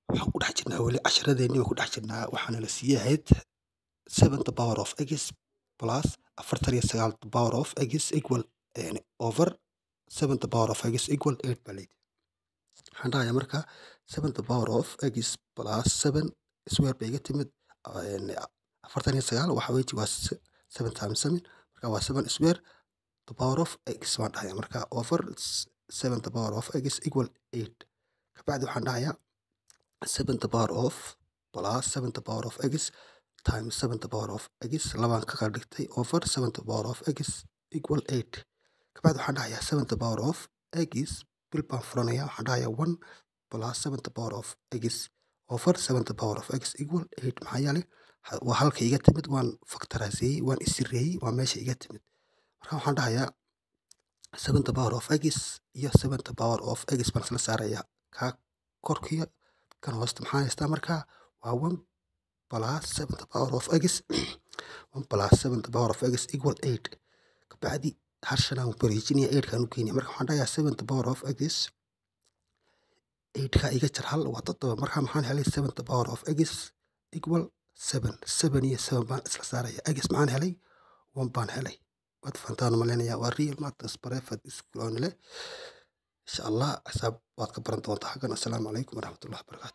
waxaan ku dhex jirnaa weli casharadeenii baan ku dhex jirnaa waxaana la siiyey ahayd seven the power of x plus afartan iyo sagaal the power of x equal yani over seven the power of x equal eight baa layidhi waxaan dhahayaa marka seven the power of x plus seven square bay iga timid yani afartan iyo sagaal waxa weeye waa se- seven times seven marka waa seven square the power of x baan dhahayaa marka over s- seven the power of x equal eight kabacdi waxaan dhahayaa seven the power of plus seven the power of x times seven the power of x labaan ka qeyb dhigtay over seven the power of x equal eight kabacdi waxaan dhahayaa seven the power of x bil baan furanayaa waxaan dhahayaa one plus seven the power of x over seven the power of x equal eight maxaa yeelay ha- waa halka iga timid waan factorizeeyey waan isireeyey waa meesha iga timid marka waxaan dhahayaa seven the power of x iyo seven the power of x baan isla saarayaa kaa korkiyo kan hoosta maxaa haystaa marka waa one plus seven the power of x one plus seven the power of x equal eight kabacdi harshan aan wareejinaya eight kaan u keenaya marka waxaan dhahayaa seven the power of x eight ka iga jar hal waa toddoba marka maxaan helay seven the power of x equal seven seven iyo seven baan isla saaraya x maxaan helay one baan helay waad fahantaan malaynayaa waa real maths private school oo nile insha allah xisaab waad ka baran doontaa xaggan assalaamu calaykum waraxmatullahi wabarakaatu